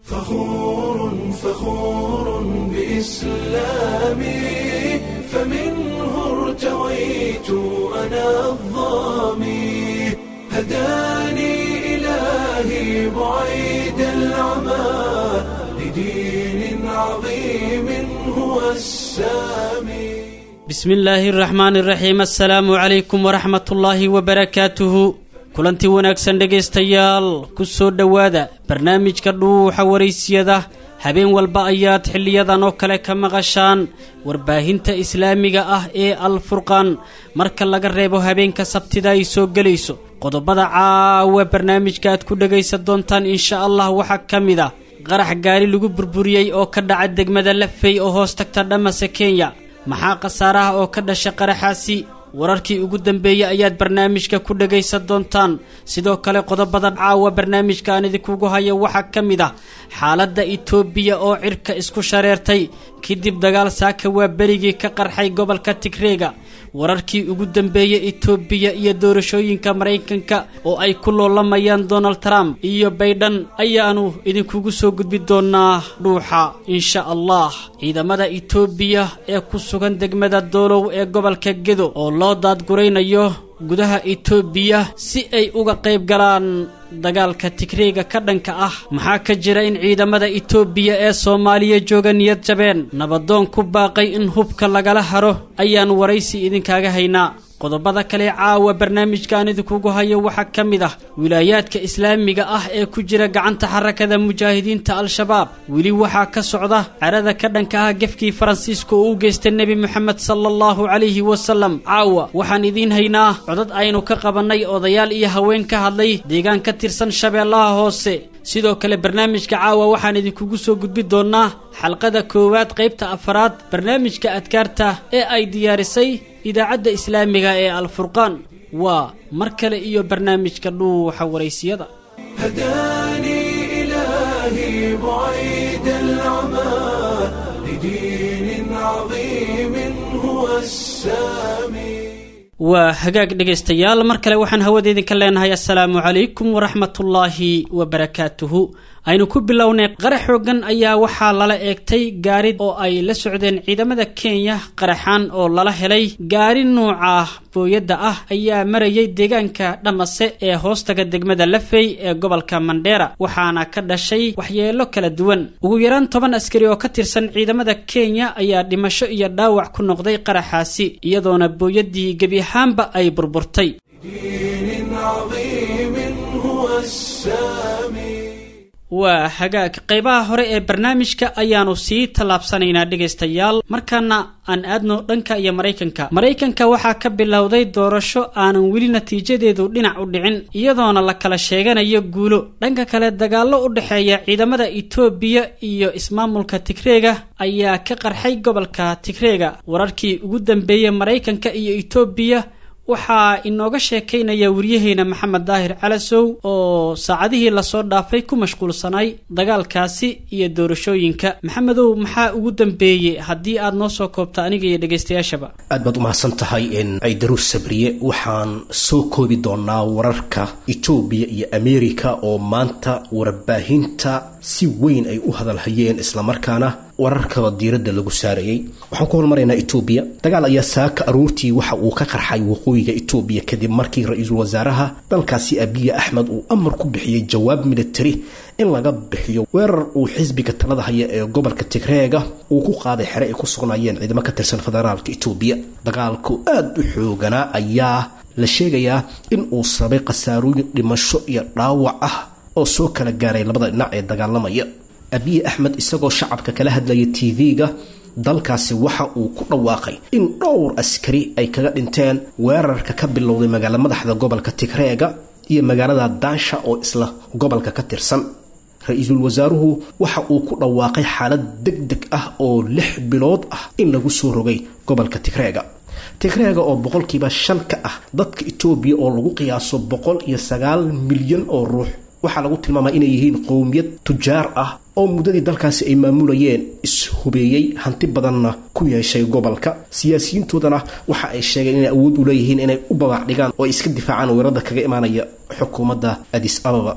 فخور فخور بإسلامي فمنه ارتويت أنا الظامي هداني إلهي بعيد العمى لدين عظيم هو السامي bismi illaahi araxmaani iraxiim assalaamu calaykum waraxmat ullaahi wabarakaatuhu kulantii wanaagsan dhegaystayaal ku soo dhowaada barnaamijka dhuuxa waraysiyada habeen walba ayaad xiliyadan oo kale ka maqashaan warbaahinta islaamiga ah ee alfurqaan marka laga reebo habeenka sabtida ay soo gelayso qodobada caawa barnaamijka aad ku dhegaysan doontaan insha allah waxaa ka mid ah qarax gaari lagu burburiyey oo ka dhaca degmada lafey oo hoos tagta dhamase kenya maxaa khasaaraha oo ka dhasha qaraxaasi wararkii ugu dambeeyey ayaad barnaamijka ku dhagaysan doontaan sidoo kale qodobada caawa barnaamijka aan idinkugu hayo waxaa ka mid ah xaaladda itoobiya oo cirka isku shareertay kadib dagaal saaka waa berigii ka qarxay gobolka tigreega wararkii ugu dambeeyey itoobiya iyo doorashooyinka maraykanka oo ay ku loolamayaan donald trump iyo baydhan ayaanu idinkugu soo gudbi doonaa dhuuxa insha allah ciidamada itoobiya ee ku sugan degmada doolow ee gobolka gedo oo loo daadguraynayo gudaha itoobiya si ay uga qayb galaan dagaalka tigreega ka dhanka ah maxaa ka jira in ciidamada itoobiya ee soomaaliya jooga niyad jabeen nabadoon ku baaqay in hubka lagala haro ayaan waraysi idinkaaga haynaa qodobada kale caawa barnaamijkaan idinkugu hayo waxaa ka mid ah wilaayaadka islaamiga ah ee ku jira gacanta xarakada mujaahidiinta al-shabaab weli waxaa ka socda carada ka dhanka ah gefkii faransiiska oo u geystay nebi moxamed sala allahu calayhi wasalam caawa waxaan idiin haynaa codad aynu ka qabannay odayaal iyo haween ka hadlay deegaan ka tirsan shabeellaha hoose sidoo kale barnaamijka caawa waxaan idinkugu soo gudbi doonaa xalqada koowaad qaybta afaraad barnaamijka adkaarta ee ay diyaarisay idaacadda islaamiga ee alfurqaan waa mar kale iyo barnaamijka dhuuxa waraysiyada هداني إلهي بعيد العمى لدين عظيم هو السامي waa hagaag dhegaystayaal mar kale waxaan hawada idinka leenahay assalaamu calaykum waraxmatullaahi wabarakaatuhu aynu ku bilownay qarax xoogan ayaa waxaa lala eegtay gaari oo ay la socdeen ciidamada kenya qaraxaan oo lala helay gaari nuuca booyadda ah ayaa marayay deegaanka dhamase ee hoostaga degmada lafey ee gobolka mandheera waxaana ka dhashay waxyeelo kala duwan ugu yaraan toban askari oo ka tirsan ciidamada kenya ayaa dhimasho iyo dhaawac ku noqday qaraxaasi iyadoona booyaddii gebi ahaanba ay burburtay دين عظيم هو السامي waa hagaag qaybaha hore ee barnaamijka ayaanu sii tallaabsanaynaa dhegaystayaal markaana aan aadno dhanka iyo maraykanka maraykanka waxaa ka bilowday doorasho aanan weli natiijadeedu dhinac u dhicin iyadoona la kala sheeganayo guulo dhanka kale dagaallo u dhexeeya ciidamada itoobiya iyo ismaamulka tigreega ayaa ka qarxay gobolka tigreega wararkii ugu dambeeyey maraykanka iyo itoobiya waxaa inooga sheekaynaya waryaheena maxamed daahir calasow oo saacadihii lasoo dhaafay ku mashquulsanay dagaalkaasi iyo doorashooyinka maxamedow maxaa ugu dambeeyey haddii aad noo soo koobto aniga iyo dhegaystayaashaba aad baad umahadsan tahay ciidaruus sabriye waxaan soo koobi doonaa wararka etoobiya iyo ameerika oo maanta warbaahinta si weyn ay u hadalhayeen islamarkaana wararka diiradda lagu saarayay waxaan ku hormaraynaa etoobiya dagaal ayaa saaka aruurtii waxa uu ka qarxay waqooyiga etoobiya kadib markii ra-iisul wasaaraha dalkaasi abiya axmed uu amar ku bixiyey jawaab militari in laga bixiyo weerar uu xisbiga talada haya ee gobolka tigreega uu ku qaaday xere ay ku sugnaayeen ciidamo ka tirsan federaalka etoobiya dagaalku aada u xooganaa ayaa la sheegayaa in uu sabay khasaarooyin dhimasho iyo dhaawac ah oo soo kala gaaray labada dhinac ee dagaalamaya abiy axmed isagoo shacabka kala hadlaya tv-ga dalkaasi waxa uu ku dhawaaqay in dhowr askari ay kaga dhinteen weerarka ka bilowday magaala madaxda gobolka tigreega iyo magaalada daansha oo isla gobolka ka tirsan ra-iisul wasaaruhu waxa uu ku dhawaaqay xaalad deg deg ah oo lix bilood ah in lagu soo rogay gobolka tigreega tigreega oo boqolkiiba shan ka ah dadka etoobiya oo lagu qiyaaso boqol iyo sagaal milyan oo ruux waxaa lagu tilmaamaa inay yihiin qowmiyad tujaar ah oo muddadii dalkaasi ay maamulayeen is-hubeeyey hanti badanna ku yeeshay gobolka siyaasiyiintoodana waxa ay sheegeen inay awood u leeyihiin inay u babac dhigaan oo ay iska difaacaan weerarada kaga imaanaya xukuumadda adis ababa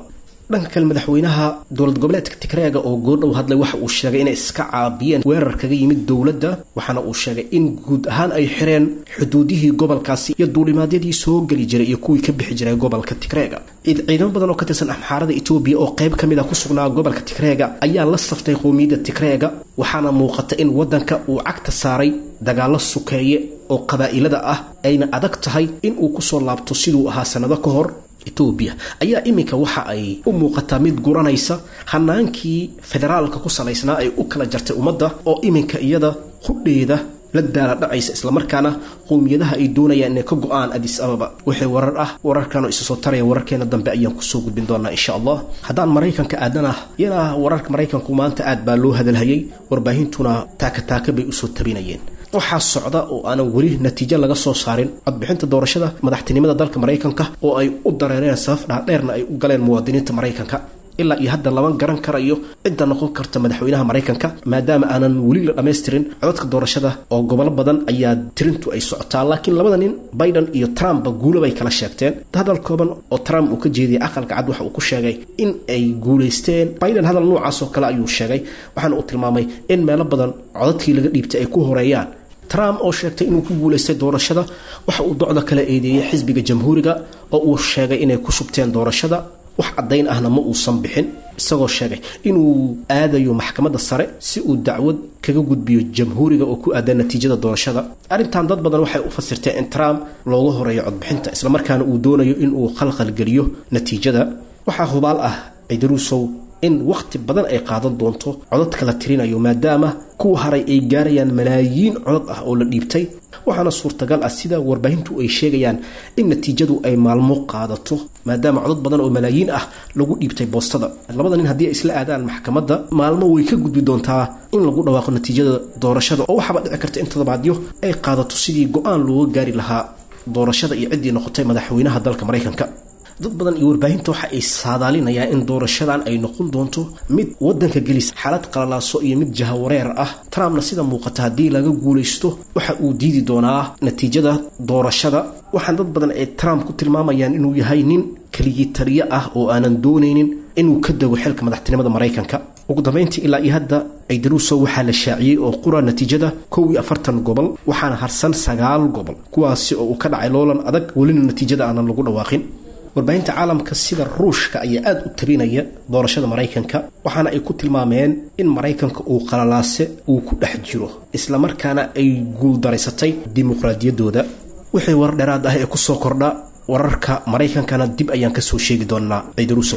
dhanka kale madaxweynaha dowlad goboleedka tigreega oo goordhow hadlay waxa uu sheegay inay iska caabiyeen weerar kaga yimid dowladda waxaana uu sheegay in guud ahaan ay xireen xuduudihii gobolkaasi iyo duulimaadyadii soo geli jiray iyo kuwii ka bixi jiray gobolka tigreega ciidamo badan oo ka tirsan axmaarada etoobiya oo qayb ka mid a ku sugnaa gobolka tigreega ayaa la saftay qowmiyadda tigreega waxaana muuqata in waddanka uu cagta saaray dagaallo sukeeye oo qabaa'ilada ah ayna adag tahay in uu kusoo laabto siduu ahaa sannado ka hor etoobiya ayaa iminka waxa ay u muuqataa mid guranaysa hanaankii federaalka ku salaysnaa ay u kala jartay ummadda oo iminka iyada hudheeda la daala dhacaysa islamarkaana qowmiyadaha ay doonayaan inay ka go-aan adis ababa wixii warar ah wararkan oo isa soo taraya wararkeena dambe ayaan kusoo gudbin doonaa insha allah haddaan maraykanka aadanah yana wararka maraykanku maanta aad baa loo hadalhayay warbaahintuna taakataaka bay usoo tabinayeen waxaa socda oo aanan weli natiijo laga soo saarin codbixinta doorashada madaxtinimada dalka maraykanka oo ay u dareereen sabab dhaadheerna ay u galeen muwaadiniinta maraykanka ilaa iyo hadda lama garan karayo cidda noqon karta madaxweynaha maraykanka maadaama aanan weli la dhammaystirin codadka doorashada oo gobolo badan ayaa tirintu ay socotaa laakiin labada nin biden iyo trumpba guulo bay kala sheegteen hadal kooban oo trump uu ka jeediyay aqalka cad waxa uu ku sheegay in ay guulaysteen biden hadal noocaas oo kale ayuu sheegay waxaana uu tilmaamay in meelo badan codadkii laga dhiibtay ay ku horeeyaan trump oo sheegtay inuu ku guulaystay doorashada waxa uu docda kala eedeeyey xisbiga jamhuuriga oo uu sheegay inay ku shubteen doorashada wax caddayn ahna ma uusan bixin isagoo sheegay inuu aadayo maxkamadda sare si uu dacwad kaga gudbiyo jamhuuriga oo ku aadan natiijada doorashada arrintan dad badan waxay u fasirteen in trump looga horeeyo codbixinta islamarkaana uu doonayo inuu khalkhalgeliyo natiijada waxaa hubaal ah ciidaruusow in wakhti badan ay qaadan doonto codadka la tirinayo maadaama kuwa haray ay gaarayaan malaayiin codad ah oo la dhiibtay waxaana suurtagal ah sida warbaahintu ay sheegayaan in natiijadu ay maalmo qaadato maadaama codad badan oo malaayiin ah lagu dhiibtay boostada labada nin haddii ay isla aadaan maxkamadda maalmo way ka gudbi doontaa in lagu dhawaaqo natiijada doorashada oo waxaaba dhici karta in toddobaadyo ay qaadato sidii go-aan looga gaari lahaa doorashada iyo ciddii noqotay madaxweynaha dalka maraykanka dad badan iyo warbaahinta waxa ay saadaalinayaan in doorashadan ay noqon doonto mid waddanka gelis xaalad qalalaaso iyo mid jahawareer ah trumpna sida muuqata haddii laga guulaysto waxa uu diidi doonaa natiijada doorashada waxaan dad badan ay trump ku tilmaamayaan inuu yahay nin keligii taliyo ah oo aanan doonaynin inuu ka dego xilka madaxtinimada maraykanka ugu dambayntii ilaa iyo hadda ciidaruuso waxaa la shaaciyey oo qura natiijada kow iyo afartan gobol waxaana harsan sagaal gobol kuwaasi oo uu ka dhacay loolan adag welina natiijada aanan lagu dhawaaqin warbaahinta caalamka sida ruushka ayaa aada u tabinaya doorashada maraykanka waxaana ay ku tilmaameen in maraykanka uu qalalaase uu ku dhex jiro islamarkaana ay guuldaraysatay dimuqraadiyaddooda wixii warar dheeraad ah ee kusoo kordha wararka maraykankana dib ayaan kasoo sheegi doonaa ciidaruuso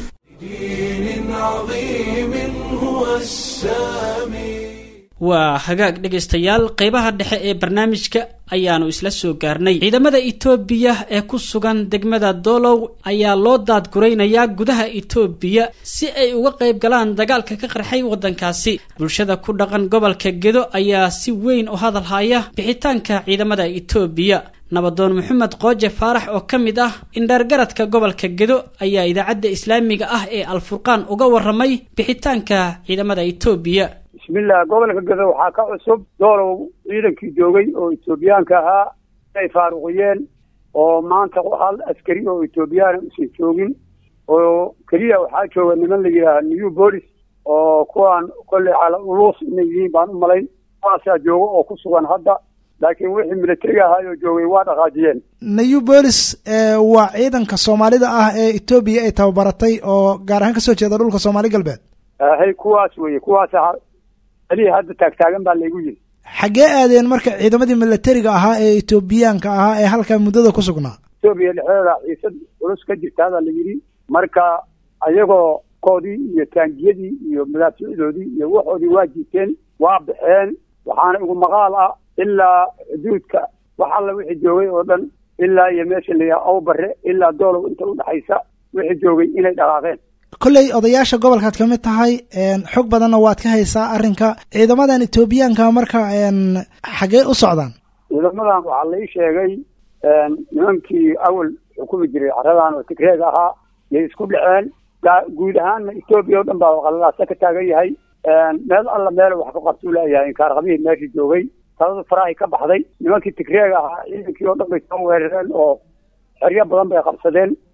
دين عظيم هو السامي waa hagaag dhegaystayaal qeybaha dhexe ee barnaamijka ayaanu isla soo gaarnay ciidamada itoobiya ee ku sugan degmada doolow ayaa loo daadguraynayaa gudaha itoobiya si ay uga qayb galaan dagaalka ka qarxay waddankaasi bulshada ku dhaqan gobolka gedo ayaa si weyn u hadal haya bixitaanka ciidamada itoobiya nabadoon maxamed qooje faarax oo ka mid ah indhaargaradka gobolka gedo ayaa idaacadda islaamiga ah ee alfurqaan uga waramay bixitaanka ciidamada itoobiya bismillah gobolka gedo waxaa ka cusub doolow ciidankii joogay oo etoobiyaanka ahaa ay faaruqiyeen oo maanta hal askari oo etoobiyaana usan joogin oo keliya waxaa jooga niman la yidhaaha new bolis oo kuwaan kolley cala uluus inay yihiin baan u malayn kuwaasaa jooga oo ku sugan hadda laakiin wixii militariga ahaayoo joogay waa dhaqaajiyeen new bolis waa ciidanka soomaalida ah ee etoobiya ay tababaratay oo gaar ahaan kasoo jeeda dhulka soomaali galbeed hay kuwaas weye kuwaas alihi hadda taagtaagan baa laygu yiri xaggee aadeen marka ciidamadii militariga ahaa ee etoobiyaanka ahaa ee halkaa muddada ku sugnaa etoobiya dhexdeeda xiisad culus ka jirtaa baa la yidhi marka ayagoo koodii iyo taangiyadii iyo madaaficdoodii iyo waxoodii waa jiiteen waa baxeen waxaana igu maqaal ah ilaa xuduudka wax alla wixii joogay oo dhan ilaa iyo meesha la yidhaha awbare ilaa doolow inta udhexaysa wixii joogay inay dhaqaaqeen kolley odayaasha gobolkaad ka mid tahay xog badanna waad ka haysaa arrinka ciidamadan etoobiyaanka marka xaggee u socdaan ciidamadan waxaa lai sheegay nimankii awal xukumi jiray caradan oo tigreeg ahaa yay isku dhaceen guud ahaanna etoobiya o dhan baa qalalaasa ka taagan yahay meel alla meel wax ka qabtuu leeyahay inkaarqabihii meeshii joogay talada farahay ka baxday nimankii tigreeg ahaa ciidankii oo dhan bay soo weerareen oo xeryo badan bay qabsadeen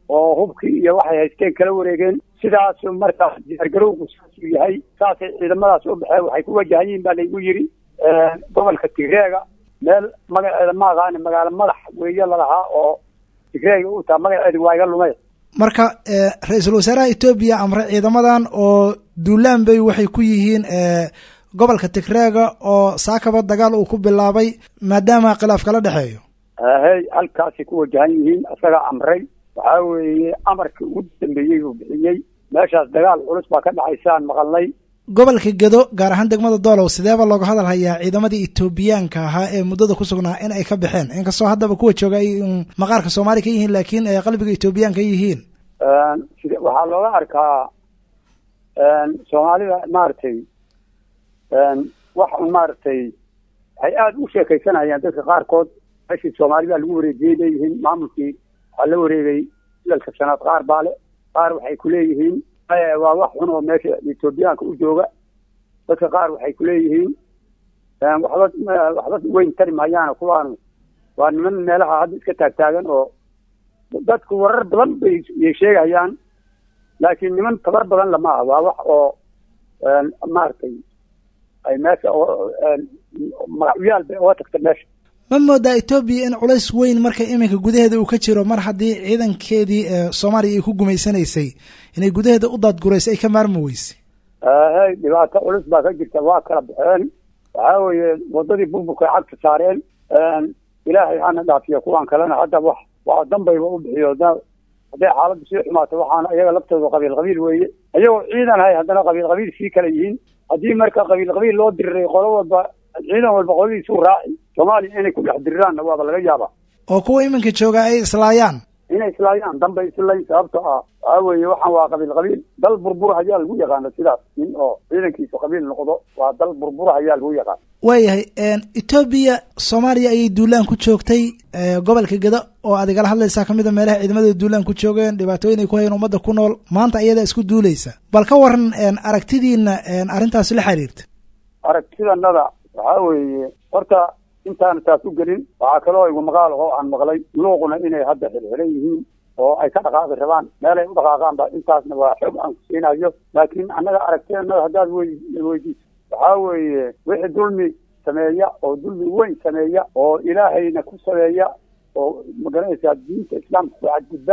oo hubkii iyo waxay haysteen kala wareegeen sidaasu markaas diyaargarowgu saasuu yahay saasay ciidamadaas u baxeen waxay ku wajahan yihiin baa laygu yidhi gobolka tigreega meel magaceeda ma aqaani magaalo madax weeye lalahaa oo tigreega u taha magaceedi waa iga lumay marka ra-iisul wasaaraha etoobiya amre ciidamadan oo duulaan bay waxay ku yihiin gobolka tigreega oo saakaba dagaal uu ku bilaabay maadaama khilaaf kala dhexeeyo hey halkaasay ku wajahan yihiin isagaa amray waxaa weeye amarkii ugu dambeeyey uu bixiyey meeshaas dagaal culus baa ka dhacaysaan maqalnay gobolka gedo gaar ahaan degmada doolow sideeba looga hadal hayaa ciidamadii etoobiyaanka ahaa ee muddada ku sugnaa in ay ka baxeen inkastoo haddaba kuwa jooga ay maqaarka soomaali ka yihiin laakiin ay qalbiga etoobiyaanka yihiin sida waxaa looga arkaa soomaalida maaragtay wax un maaragtay waxay aada u sheekaysanayaan dadka qaarkood meeshii soomaalida lagu wareejiyey leeyihiin maamulkii waxaa la wareegay ilalka shanaad qaar baa le qaar waxay kuleeyihiin waa wax xun oo meesha etoobiyaanka u jooga dadka qaar waxay kuleeyihiin waxba waxba weyn tari maayaan kuwaanu waa niman meelaha hadda iska taagtaagan oo dadku warar badan bay yay sheegayaan laakiin niman tabar badan lama ah waa wax oo maaragtay ay meesha magacyaal bay oga tagta meesha ma moodaa etoobiya in culays weyn marka iminka gudaheeda uu ka jiro mar haddii ciidankeedii soomaaliya ay ku gumaysanaysay inay gudaheeda u daadgurayso ay ka maarmi weysay hey dhibaato culus baa ka jirta waa kala baxeen waxaa weeye waddadii burburka ay cagta saareen ilaahay hana dhaafiyo kuwaan kalena hadda wax waa danbayba u bixiyo hadday xaaladdu sii xumaato waxaana iyaga laftooda qabiil qabiil weeye iyagoo ciidan hay haddana qabiil qabiil sii kala yihiin haddii marka qabiil qabiil loo diriray qolo walba ciidan walba qoladiisuu raaci soomaaliya inay ku dhex diriraanna waaba laga yaabaa oo kuwa iminka jooga ay islaayaan inay islaayaan danbay islayn sababto ah waxaa weeye waxaan waa qabiil qabiil dal burbur hayaa lagu yaqaano sidaas in oo ciidankiisu qabiil noqdo waa dal burbur hayaa lagu yaqaano waayahay etoobiya soomaaliya ayay duulaan ku joogtay gobolka geda oo aad igala hadlaysaa kamid a meelaha ciidamada duulaan ku joogeen dhibaatooyin ay ku hayeen ummadda ku nool maanta iyadaa isku duulaysa bal ka waran aragtidiina arrintaasi la xiriirta aragtidanada waxaa weeye horta intaana taas u gelin waxaa kaloo igu maqaal oo aan maqlay luuquna inay hadda xirxiran yihiin oo ay ka dhaqaaqi rabaan meelay u dhaqaaqaanba intaasna waa xog aan ku siinayo laakiin annaga aragtidanada haddaad weydiiso waxaa weeye wixii dulmi sameeya oo dulmi weyn sameeya oo ilaahayna ku sameeya oo magaranaysaa diinta islaamka ku cadgudba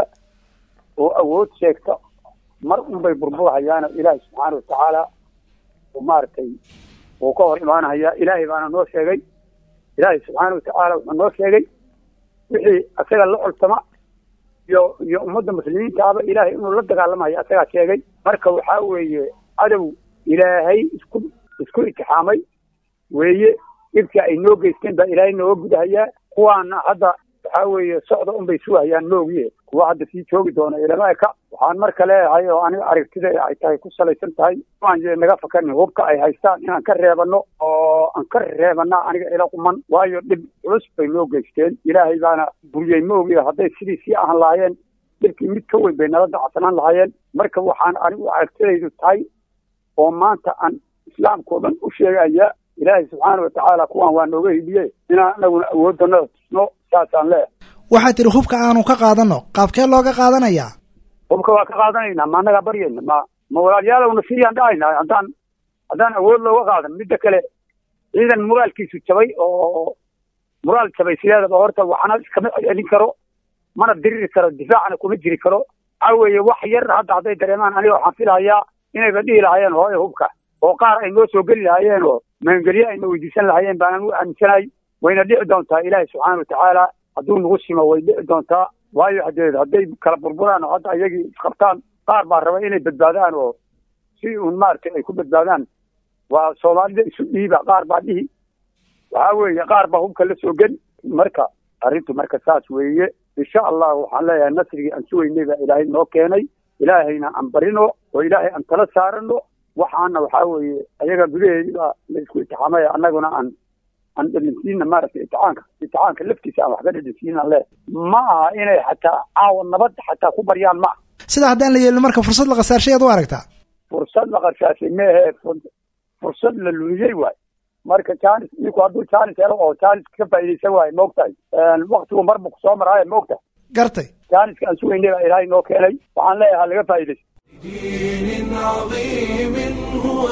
oo awood sheegta mar unbay burburhayaano ilaahay subxaana watacaala maaragtay uu ka hor imaanahaya ilaahay baana noo sheegay ilaahay subxaana watacaala wuxuu noo sheegay wixii asaga la coltama iyo iyo ummadda muslimiintaaba ilaahay inuu la dagaalamayo asagaa sheegay marka waxaa weeye cadow ilaahay isku isku itixaamay weeye dhibkii ay noo geysteen baa ilaahay nooga gudahayaa kuwaana hadda waxaa weeye socda unbay sugahayaan moogiye kuwa hadda sii joogi doona ilama eka waxaan marka leeyahay oo aniga aragtida ay tahay ku salaysan tahay aan naga fakanin hubka ay haystaan inaan ka reebano oo aan ka reebana aniga ila quman waayo dhib culus bay noo geysteen ilaahay baana buriyey moogiye hadday sidii sii ahan lahaayeen dhibkii mid ka weyn bay nala dacsanaan lahaayeen marka waxaan anigu aragtidaydu tahay oo maanta aan islaamkao dhan u sheegaya ilaahay subxaana watacaala kuwaan waa nooga hidiye inaan anaguna awooddanada tusno saasaan leeyahay waxaa tihi hubka aanu ka qaadano qaabkee looga qaadanayaa hubka waa ka qaadanaynaa ma annagaa baryayna ma ma walaalyaalowna siiyaan dhahayna haddaan haddaan awood looga qaadan midda kale ciidan muraalkiisu jabay oo muraal jabay sideedaba horta waxna iskama celin karo mana diriri karo difaacna kuma jiri karo waxaa weeye wax yar hadda hadday dareemaan aniga waxaan filahayaa inayba dhihi lahaayeen hooyo hubka oo qaar ay noo soo geli lahaayeen oo magangelye ayna weydiisan lahaayeen baanan u aaminsanahay wayna dhici doontaa ilaahay subxaana watacaala hadduu nagu simo way dhici doontaa waayo hadeed hadday kala burburaan oo hadda iyagii isqabtaan qaar baa raba inay badbaadaan oo si uun maaragtay ay ku badbaadaan waa soomaalida isu dhiiba qaar baa dhihi waxaa weeye qaar baa hubka la soo geli marka arrintu marka saas weeye insha allah waxaan leeyahay nasrigii aan sugeynay baa ilaahay noo keenay ilaahayna aan barino oo ilaahay aan tala saarano waxaana waxaa weeye ayaga gudaheedii baa la isku itixaamaya annaguna aan aan dhadhansiina maaragtay itixaanka itixaanka laftiisa aan wax ka dhadhansiinaan le ma aha inay xataa caawa nabad xataa ku baryaan ma aha sida haddaan la yeelin marka fursad la khasaarshay aad u aragtaa fursad la qarshaashay meehe fursad la lumiyey waay marka janis ninku hadduu janis helo oo janis ka faa'iidaysan waayo maogtahay waktigu marbu kusoo maraayo maogtahay gartay jaaniska aan sugaynay baa ilaahay noo keenay waxaan leeyahay ha laga faa'iidaysto دين عظيم هو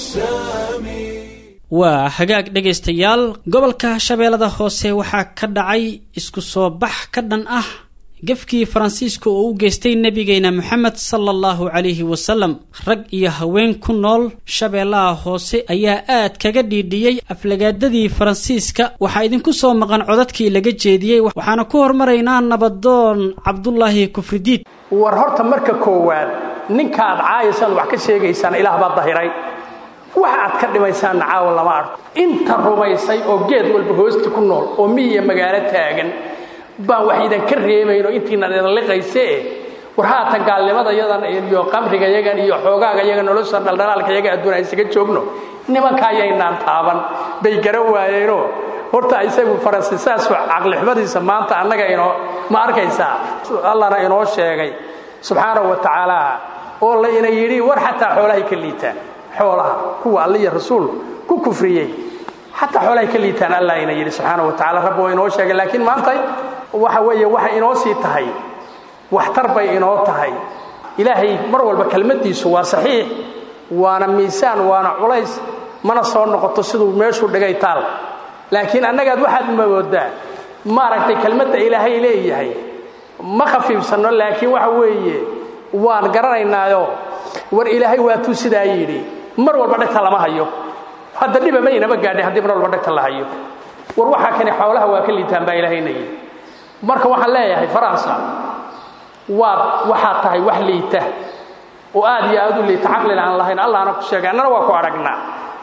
السامي waa hagaag dhegaystayaal gobolka shabeellada hoose waxaa ka dhacay isku soo bax ka dhan ah gefkii faransiiska oo u geystay nebigeena moxamed sala allahu calayhi wasalam rag iyo haween ku nool shabeellaha hoose ayaa aad kaga dhiidhiyey aflagaadadii faransiiska waxaa idinku soo maqan codadkii laga jeediyey waxaana ku hormaraynaa nabadoon cabdulaahi kufridiid war horta marka koowaad ninkaad caayaysaan wax ka sheegaysaan ilaah baa dahiray wax aad ka dhimaysaanna caawa lama arko inta rumaysay oo geed walba hoosti ku nool oo miyiya magaalo taagan baan wax idinka reemayno intiina idinliqaysee war haatan gaalnimada yadan iyo qamriga yagan iyo xoogaaga yaga nolosha dhaldhalaalka yaga adduun aan isaga joogno nimanka ayaynaan taaban bay gara waayeenoo horta isagu faransi saas caqlixumadiisa maanta annaga inoo ma arkaysaa allana inoo sheegay subxaanahu wa tacaala oo la ina yidhi war xataa xoolahay ka liitaan xoolaha kuwa alliya rasuul ku kufriyey xataa xoolahay ka liitaan allah ina yidhi subxaanahu wa tacala rabbi waa inoo sheegay laakiin maanta waxa weeye waxay inoo sii tahay waxtar bay inoo tahay ilaahay mar walba kelmaddiisu waa saxiix waana miisaan waana culays mana soo noqoto siduu meeshuu dhigay taal laakiin annagaad waxaad moodaa maaragtay kelmadda ilaahay leeyahay ma khafiifsanno laakiin waxa weeye waan garanaynaayo war ilaahay waatuu sidaa yidhi mar walba dhegta lama hayo hadda dhiba maynaba gaadhay haddii mar walba dhegta la hayo war waxaa kani xoolaha waa ka liitaan baa ilaahayna yidhi marka waxaan leeyahay faransa waad waxaad tahay wax liita oo aad iyo aad u liita caqlina aan lahayn allahna ku sheegay annana waa ku aragnaa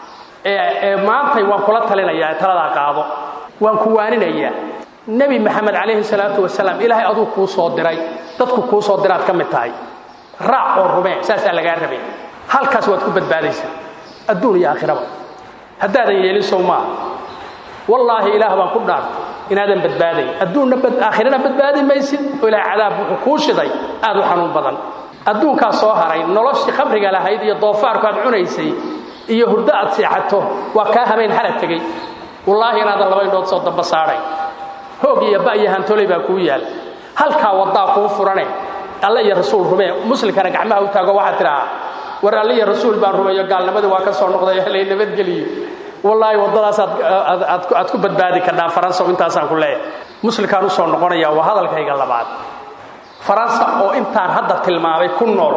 ee maantay waan kula talinayaa ee taladaa qaado waan ku waaninayaa nebi maxamed calayhi salaatu wasalaam ilaahay aduu kuu soo diray dadku kuu soo diraad ka mid tahay raac oo rumee saasaa lagaa rabay halkaas waad ku badbaadaysaa adduun iyo aakhiraba haddaadan yeelin sow maaha wallaahi ilaah baan ku dhaartay inaadan badbaadayn adduunna aakhirana badbaadi maysid oo ilahay cadaab wuxuu kuu shiday aad u xanuun badan adduunkaa soo haray noloshii khamriga lahayd iyo doofaarku aad cunaysay iyo hurdo aad seexato waa kaa habeen hala tegey wallaahi inaadan laba indhood soo damba saadhay hoog iyo ba iyo hantoley baa kuu yaal halkaa waddaa kuu furane alle iyo rasuul rumee muslimkana gacmaha u taago waxaad tidhahaa war alle iyo rasuul baan rumeeyo gaalnimadii waa ka soo noqday helay nabadgeliyo wallaahi waddadaas aad ku badbaadi kardhaa faransa intaasaan ku leeyahay muslimkaan u soo noqonaya waa hadalkayga labaad faransa oo intaan hadda tilmaamay ku nool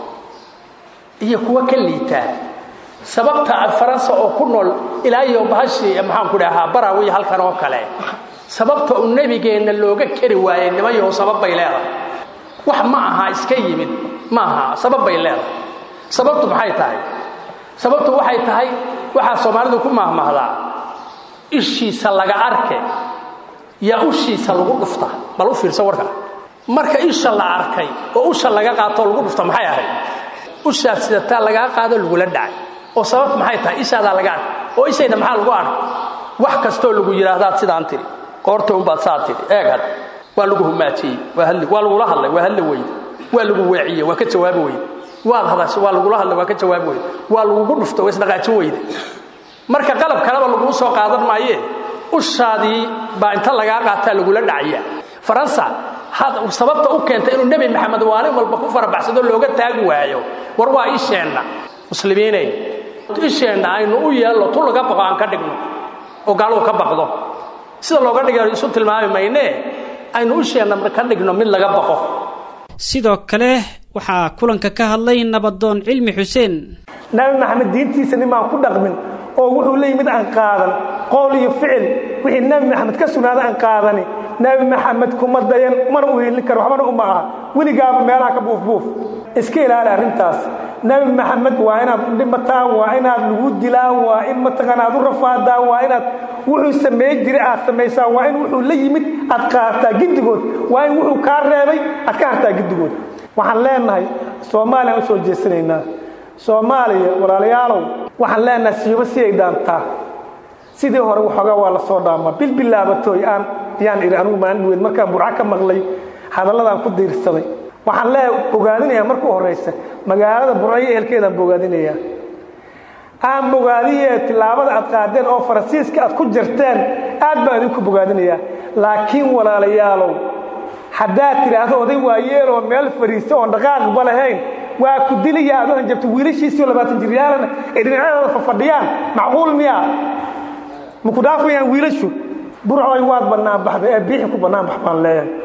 iyo kuwa ka liitaa sababta aad faransa oo ku nool ilaa iyo bahashii maxaanku dhahaa barawi halkan oo kale sababta uu nebigeenna looga keri waayey nimayaho sabab bay leedahay wax ma aha iska yimid ma aha sabab bay leedahay sababtu maxay tahay sababtu waxay tahay waxaa soomaalidu ku mahmahdaa ishiisa laga arke yaa ushiisa lagu dhufta bal u fiirsa warka marka isha la arkay oo usha laga qaatoo lagu dhufta maxay ahayd ushaad sidataa lagaa qaado lagula dhacay oo sababtu maxay tahay ishaadaa laga arkay oo ishayda maxaa lagu arkay wax kastoo lagu yidhaahdaad sidaan tidhi qoorta unbaad saa tidhi eeg had waa lagu humaajiyey waa lagula hadlay waa hadli weyde waa lagu weeciyey waa ka jawaabi weyde waad hadashay waa lagula hadlay waa ka jawaabi weyde waa lagugu dhufta waa isdhaqaajin weyde marka qalab kaleba laguu soo qaadan maayee ushaadii baa inta lagaa qaataa lagula dhacaya faransa sababta u keentay inuu nebi maxamed maalin walba ku farabaxsado looga taagi waayo war waa isheenna muslimiiney isheenna aynu u yeelno tu laga baqo aan ka dhigno oo gaaluhu ka baqdo sida looga dhigayo isu tilmaami maynee aynu isheenna ka dhigno mid laga baqo sidoo kale waxaa kulanka ka hadlay nabadoon cilmi xuseen nabi maxamed diintiisa nimaan ku dhaqmin oo wuxuu leeyi mid aan qaadan qowl iyo ficil wixii nabi maxamed ka sugnaada aan qaadani nabi maxamed kuma dayan mana u helin karo waxbana uma aha weligaaba meelaha ka buufbuuf iska ilaali arrintaas nabi maxamed waa inaad dhimataan waa inaad lagu dilaan waa in mataqaana aad u rafaadaan waa inaad wuxuu sameey jiray aad samaysaan waa in wuxuu la yimid aad qaadataa giddigood waa in wuxuu kaa reebay aad ka hartaa giddigood waxaan leenahay soomaaliya aan u soo jeesanaynaa soomaaliya walaalayaalow waxaan leenahay siibo si ay dhaantaa sidii hore waxoogaa waa la soo dhaamaa bilbilaabatooy aan yaan idhi anigu maalin weyn markaan burco ka maqlay hadalladaan ku diirsaday waxaan lee bogaadinayaa marka u horraysa magaalada burco iyo ehelkeedaan bogaadinayaa aan bogaadiyee tillaabada aad qaadeen oo faransiiska aad ku jarteen aad baan idinku bogaadinayaa laakiin walaalayaalow haddaad tidhaahdo oday waayeeloo meel fadhiista oon dhaqaaqba lahayn waa ku dilaya aad u hanjabto wiilashiisiioo labaatan jiryaalana ay dhinacyadooda fafadhiyaan macquul miyaa ma ku dhaafayaan wiilashu burcoy waad bannaan baxday ee biixi ku bannaan bax baan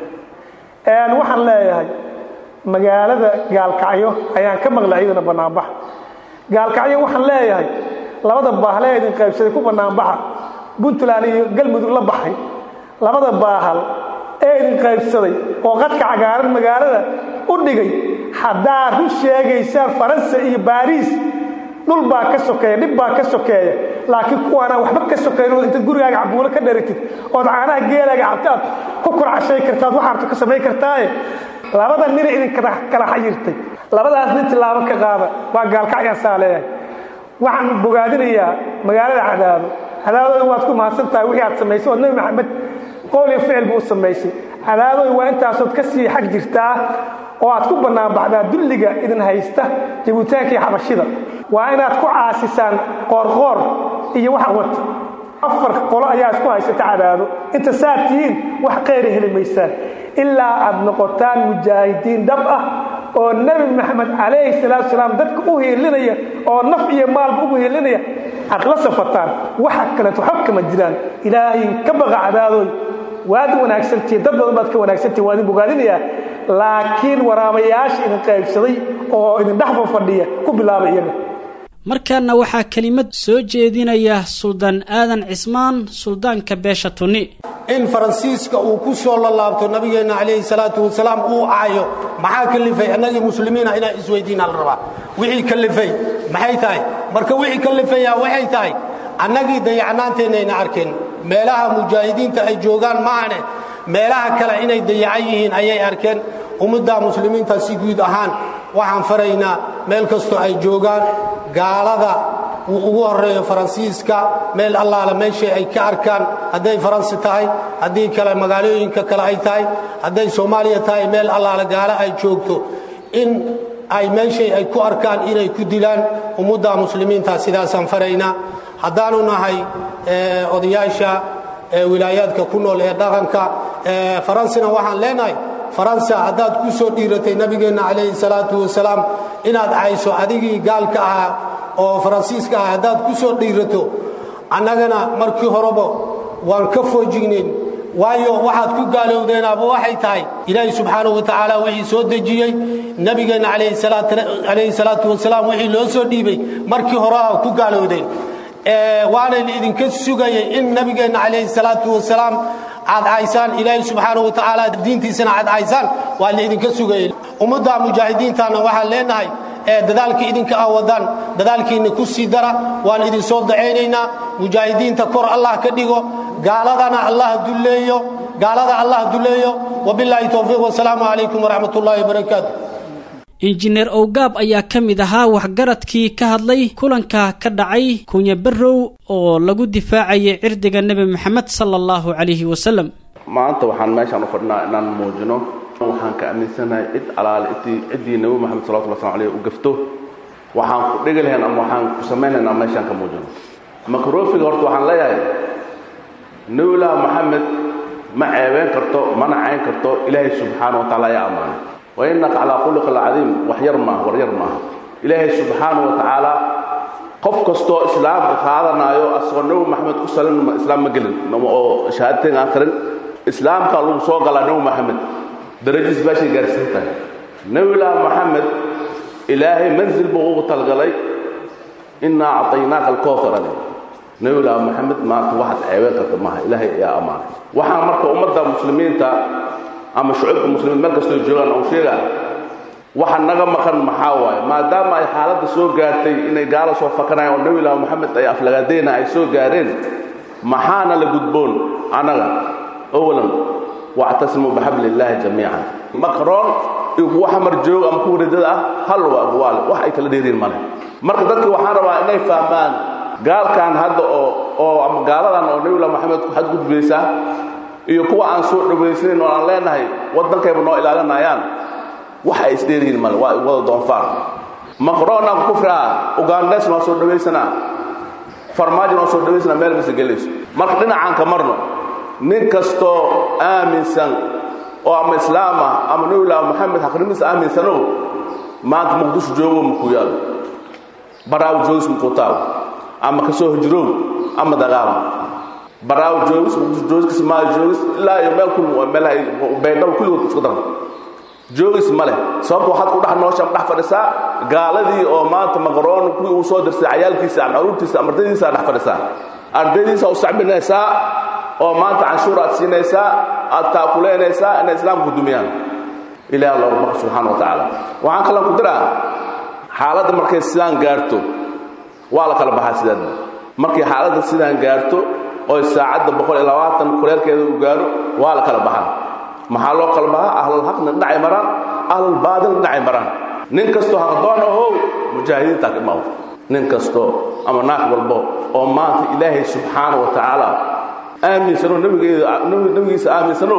leeyahay waxaan leeyahay magaalada gaalkacyo ayaan ka maqlay iyadana bannaanbaxa gaalkacyo waxaan leeyahay labada baahle ee idin qaybsaday ku bannaanbaxa puntland iyo galmudug la baxay labada baahal ee idin qaybsaday oo qadka cagaaran magaalada u dhigay haddaad run sheegaysaan faransa iyo baariis dhul baa ka sokeeya dhib baa ka sokeeya laakiin kuwaanaan waxba ka sokaynoo intaad gurigaaga cabuulo ka dharatid ood caanaha geelaaga cabtaad ku kurcashay kartaad waxaarto ka samayn kartaaye labada nina idin kala xayirtay labadaas nin tilaabo ka qaada waa gaalkacyaan saa leeyahay waxaan bogaadinayaa magaalada cadaado cadaadooda waad ku mahadsan tahay wixii aad samaysay ood nebi maxamed qowl iyo ficil buu u samaysay cadaadooda waa intaasood ka sii xag jirtaa oo aad ku bannaanbaxdaa dulliga idin haysta jabuutaanka iyo xabashida waa inaad ku caasisaan qoorqoor iyo wax wata afar qolo ayaa isku haysata cadaado inta saad tihiin wax qayra heli maysaan ilaa aad noqotaan mujaahidiin dhab ah oo nebi maxamed calayhi salaatu salaam dadka u hiilinaya oo naf iyo maalba ugu hiilinaya aad la safataan waxa kaleeto xog kama jiraan ilaahay ka baqa cadaadoy waad wanaagsantihiin dad badan baad ka wanaagsantihin waa idin bogaadinayaa laakiin waraabayaasha idin qaybsaday oo idin dhex fafadhiya ku bilaaba iyaga markaana waxaa kelimad soo jeedinaya suldaan aadan cismaan suldaanka beesha tunni in faransiiska uu ku soo lalaabto nabigeenna calayhi salaatu wasalaam uu aayo maxaa kalifay annagii muslimiina inaan isweydiinaa la rabaa wixii kalifay maxay tahay marka wixii kalifayaa waxay tahay annagii dayacnaanteennayna arkeen meelaha mujaahidiinta ay joogaan maahane meelaha kale inay dayacan yihiin ayay arkeen ummadda muslimiinta si guud ahaan waxaan faraynaa meel kastoo ay joogaan gaalada uu ugu horreeyo faransiiska meel allaala meeshay ay ka arkaan hadday faransi tahay haddii kale magaalooyinka kale ay tahay hadday soomaaliya tahay meel allaala gaalo ay joogto in ay meeshay ay ku arkaan inay ku dilaan ummadda muslimiinta sidaasaan faraynaa haddaanu nahay odayaasha wilaayaadka ku nool ee dhaqanka faransina waxaan leenahay faransa haddaad ku soo dhiiratay nabigeenna calayhi salaatu wasalaam inaad cayso adigii gaalka ahaa oo faransiiska ah haddaad ku soo dhiirato annagana markii horeba waan ka foojignayn waayo waxaad ku gaalowdeenaaba waxay tahay ilaahi subxaanahu wa tacaala wixii soo dejiyey nabigeenna calayhi salaatu wasalaam wixii loo soo dhiibay markii hore a ku gaalowdeen waanayna idinka sugayay in nabigeenna calayhi salaatu wasalaam aad caysaan ilaahi subxaanahu wa tacaala diintiisana aad caysaan waa la idinka sugayay ummadda mujaahidiintana waxaan leenahay dadaalka idinka ah wadaan dadaalkiinna ku sii dara waan idinsoo dacaynaynaa mujaahidiinta kor allah ka dhigo gaaladana allah dulleeyo gaalada allah dulleeyo wabilaahi towfiiq wasalaamu calaykum waraxmat ullaahi wabarakaatu injineer owgaab ayaa ka mid ahaa waxgaradkii ka hadlay kulanka ka dhacay kunya barrow oo lagu difaacayay cirdiga nebi moxamed sala allahu calayhi wasalam maanta waxaan meeshaan u fadhinaa inaan muujino waxaan ka aaminsanahay cid alaale intii ciddii nebi moxamed salawatullah slam aleyh u gafto waxaan ku dhigi lahayn ama waxaan ku samayn lahayn aan meeshaan ka muujino makrofiga horta waxaan leeyahay nebilah moxamed ma ceebeen karto mana cayn karto ilaahay subxaana wa tacaala ayaa ammaanay wa innaka calaa khuluqi alcadiim wax yar maaha war yar maaha ilaahay subxaana wa tacaala qof kastoo islaamka qaadanaayo asagoo nebi maxamed ku salin islaam ma gelin oo shahaadateen aan karin islaamka lagu soo galaa nebi maxamed darajadiis baashay gaarsiin tahay nebilah moxamed ilaahay manzil buu ugu talgalay innaa acطaynaaka alkowtara nebilah moxamed maanta waxaad ceebeen karta maaha ilaahay ayaa ammaanay waxaa marka ummadda muslimiinta ama shucuubka muslimiin meel kastoo joogaan aan sheegaa waxa naga maqan maxaa waaye maadaama ay xaaladda soo gaartay inay gaalo soo fakanayaan oo nebilah moxamed ay aflagaadeyna ay soo gaareen maxaana la gudboon annaga awalan wactasimuu bixabli illaahi jamiican maqroon iyo kuwa xamar joog ama kuwa ridada ah hal waa waale wax ay kala dheeriin male marka dadki waxaan rabaa inay fahmaan gaalkan hadda oo oo ama gaaladan oo nebilah moxamed ku xadgudbaysa iyo kuwa aan soo dhowaysanin oo aan leenahay waddankayba noo ilaalinayaan wax ay isdheerihiin male waa wada doonfaar maqroonaan kufraa ugaandhees noo soo dhowaysanaa farmaajo noo soo dhowaysanaa meel mase gelayso marka dhinacaan ka marno nin kastoo aaminsan oo ama islaam ah ama nabilah moxamed xaqnimiis aaminsano maanta muqdisho joogo makuu yaalo baraawo joogis muquutaaw ama ka soo hijroow ama dagaalam baraawo joogis muqdisho joogis kismaayo joogis ilaa iyo meel kul meelaha baydhabo kulligood isku dar joogis ma leh sababta waxaad ku dhex noosha ama dhex fadhisaa gaaladii oo maanta maqaroon kuwii uu soo dirsay cayaalkiisa ama caruurtiisa ama ardaydiisa dhex fadhisaa ardaydiisa u sacbinaysaa oo maanta canshuur aad siinaysaa aad taakuleynaysaa inay islaamku dumiyaan ilaah looga baqo subxaana wa tacaala waxaan kalan ku diraa xaaladda markay sidaan gaarto waa la kala baxaa sidaadba markay xaaladda sidaan gaarto oy saacadda boqol iyo labaatan kuleelkeeda uu gaaro waa la kala baxaa maxaa loo kala baxaa ahlalxaqna dhinacay maraan ahlalbaadilna dhinacay maraan nin kastoo haqdoon ahow mujaahidiintaa ka imaw nin kastoo ama naag walbo oo maanta ilaahay subxaana wa tacaala aaminsanoo nabigiisa aaminsano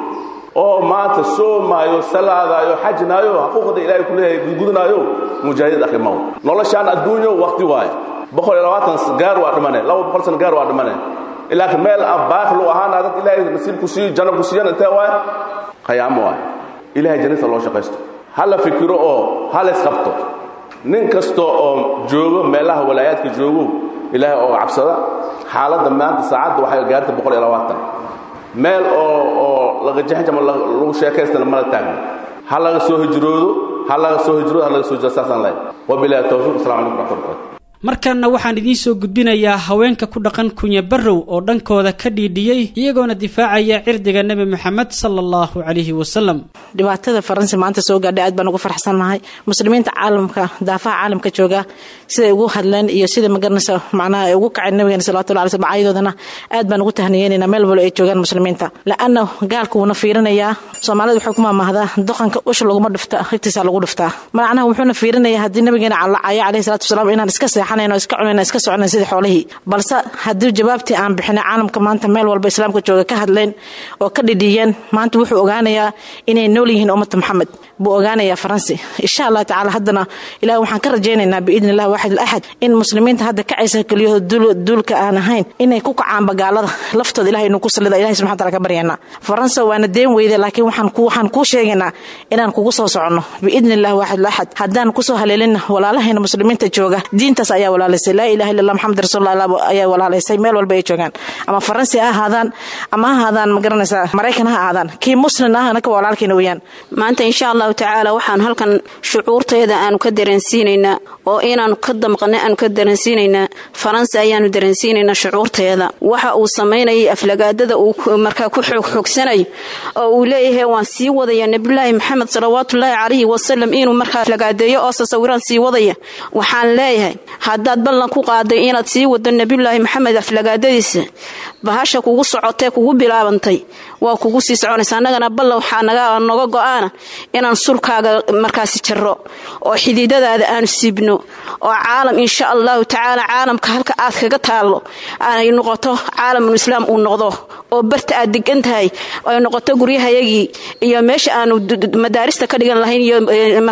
oo maanta soomaayo salaadaayo xajnaayo xuquuqda ilaahay ku leeyahay gudgudunaayo mujaahidid akhimaw noloshaan adduunyo waqti waaye boqol iyo labaatan gaar waa dhimane laba boqol sana gaar waa dhimane laakiin meel aan baaqi lu ahaana dad ilaahay nasiibku siiyo janno ku siiyan intee waaye qayaamo waaye ilahay jannata loo shaqaysto ha la fikiro oo ha la isqabto nin kasta oo joogo meelaha walaayaadka joogo ilaahay oo cabsada xaaladda maanta saacadda waxay gaartay boqol iyo labaatan meel oo oo laga jaxjama lagu sheekaystana mala taagno ha laga soo hijroodo ha laga soo hijroodo ha laga soo hijroodo saasaan leeyahay wabilahi tawfiiq assalamu calaykum waraxmatullahi wabarakatu markanna waxaan idiin soo gudbinayaa haweenka ku dhaqan kunya barrow oo dhankooda ka dhiidhiyey iyagoona difaacaya cirdiga nebi moxamed sala allahu calayhi wasalam dhibaatada faransi maanta soo gaadhay aad baan ugu farxsannahay muslimiinta caalamka daafaha caalamka jooga siday ugu hadleen iyo sida magaranaysa macnaha ay ugu kaceen nabigeena salawatullahi alay slm macaayadoodana aad baan ugu tahniyeynayna meel walba ay joogaan muslimiinta la-anna gaalka wuuna fiirinayaa soomaalida wuxuu ku maamahdaa doqanka usha laguma dhifta higtiisa lagu dhiftaa macnaha wuxuuna fiirinayaa haddii nabigeena calacayo calayhi salatu wasalaam inaan iska seexanayn oo iska cunayn iska soconayn sidii xoolihii balse haddii jawaabtii aan bixinay caalamka maanta meel walba islaamka jooga ka hadleen oo ka dhidhiyeen maanta wuxuu ogaanayaa inay nool yihiin ummata maxamed buu ogaanayaa faransi insha allah tacaala haddana ilaah waxaan ka rajaynaynaa biidni illah waaxid alaxad in muslimiinta hadda kacaysa keliyaho duulka aan ahayn inay ku kacaan bagaalada laftooda ilahay inuu ku sallida ilahay subxana taala ka baryaynaa faransa waana deen weyde laakiin waxaan waxaan kuu sheegaynaa inaan kugu soo soconno biidni illah waaxid alaxad haddaan kusoo haleelina walaalahayna muslimiinta jooga diintaas ayaa walaalaysay laa ilaha illa allah maxamed rasuulullah ayaa walaalaysay meel walba ay joogaan ama faransi ha ahaadaan ama ha ahaadaan ma garanaysaa maraykan ha ahaadaan kii muslim ahna ka walaalkeena weeyaan maanta insha allahu tacaala waxaan halkan shucuurteeda aanu ka dareensiinaynaa oo inaanu ka damqana aanu ka dareensiinaynaa faransi ayaanu dareensiinaynaa shucuurteeda waxa uu samaynayay aflagaadada uu markaa ku xoogxoogsanayo oo uu leeyahay waan sii wadaya nebiyulaahi maxamed salawaatullaahi calayhi wasalam inuu markaa aflagaadeeyo oo sasawiraan sii wadaya waxaan leeyahay haddaad ballan ku qaaday inaad sii wado nebiyulaahi maxamed aflagaadadiisa bahasha kugu socotee kugu bilaabantay waa kugu sii soconaysa annagana ballan waxaa noga go-aana inaan sulkaaga markaasi jaro oo xididadaada aanu siibno oo caalam insha allahu tacaala caalamka halka aad kaga taallo ay noqoto caalamul islaam uu noqdo oo barta aad degan tahay ay noqoto guryahayagii iyo meesha aanu madaarista ka dhigan lahayn iyo